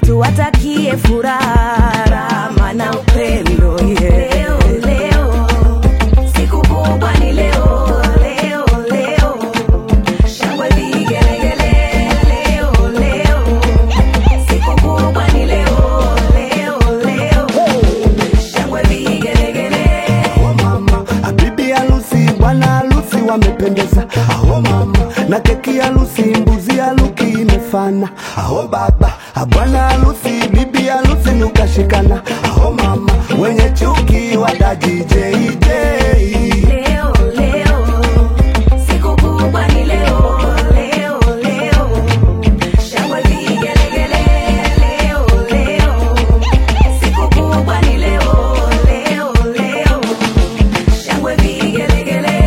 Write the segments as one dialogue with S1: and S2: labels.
S1: tuwatakie furaha rama na upendo yeah. leo, leo, siku kubwa ni leo leo leo shangwe vigelegele leo leo siku kubwa ni leo leo leo shangwe vigelegele
S2: Aho mama, bibi harusi, bwana harusi wamependeza. Aho mama, na keki harusi, mbuzi haruki imefana. Aho baba, bwana harusi, bibi harusi nukashikana. Aho mama, wenye chuki wadaji JJ.
S1: leo leo siku kubwa ni leo leo leo shangwe vigelegele leo leo siku kubwa ni leo leo leo shangwe vigelegele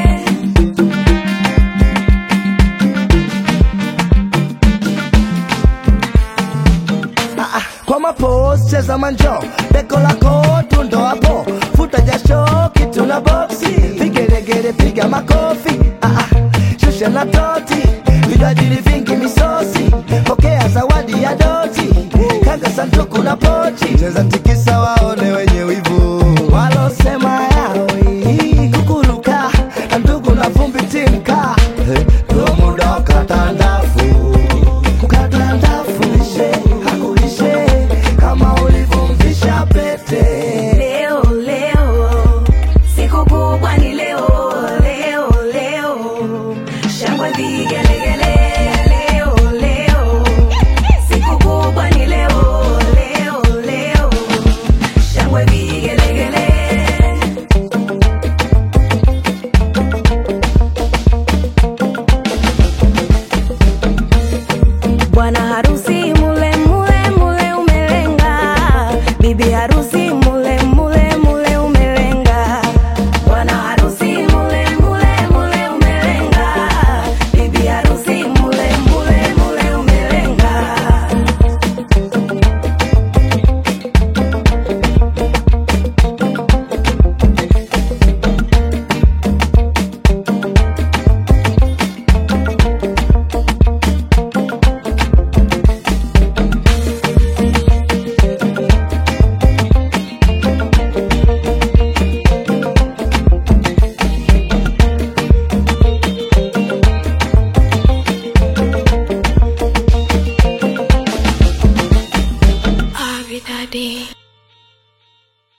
S2: kwa mapos cheza manjo beko lako tundo hapo futa jasho kitu na boksi vigelegele piga makofi ah, ah, shusha na toti vijwajili vingi misosi pokea zawadi ya doti kanga sanduku na pochi cheza tikisa waone wenye wivu walosema yawi kukuruka na ndugu na vumbi timka ndo muda wa katandafu katandafu lishe hakulishe kama ulivyomvisha pete
S1: leo leo siku kubwa ni leo leo leo shangwe vigelegele leo leo siku kubwa ni leo leo leo shangwe vigelegele bwana harusi mule mule mule umelenga bibi harusi